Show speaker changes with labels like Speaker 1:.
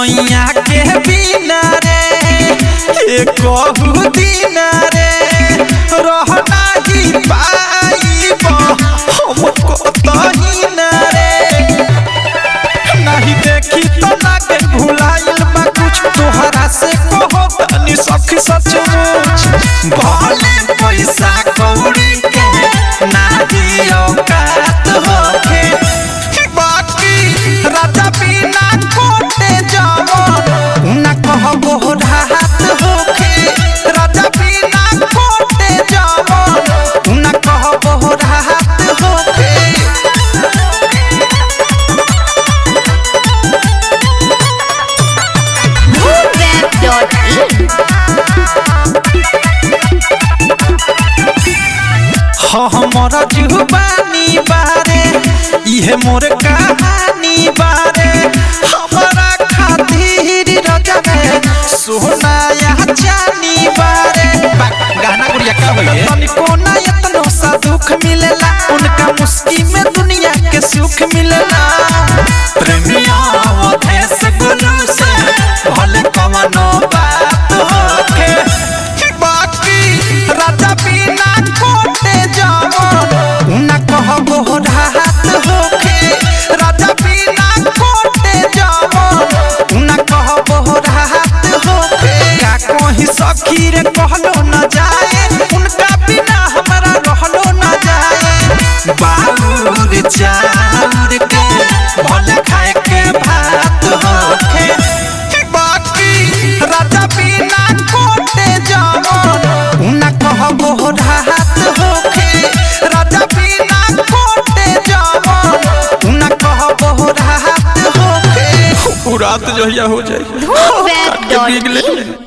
Speaker 1: सैया के बिना रे ए कहू दीना रे रहना ही पाइब हम कतही ना रे नहीं देखी तो लागे भुलाइल बा कुछ तोहरा से कहो तनी सखी सचमुच भले पैसा कौड़ी के ना दियो कात होके बाकी राजा बिना कोटे जाओ ना कहबो राहत होके राजा बिना कोटे जाओ ना कहबो राहत होके हमर जुबानी बारे इहे मोर कहानी बारे हमरा खातिर रजबे सोना या चानी बारे बा- गाना गुड़िया का होइए तनिको ना इतनो सा दुख मिलेला उनका मुस्की में दुनिया के सुख मिलेला प्रेमिया देश गुरु से भले कवनो बात होके बाकी राजा बिना कोटे जाओ ना कहबो राहत होके राजा बिना कोटे जाओ ना कहबो राहत होके का कहीं सखी रे कहलो न जाए उनका बिना हमरा रहलो न जाए बाउर चाउर के भले खाए के भात होके बाकी राजा बिना कोटे जाओ ना कहबो राहत होके राजा बिना कोटे जाओ ना कहबो राहत होके रात जो हो जाए
Speaker 2: धूमवेब.in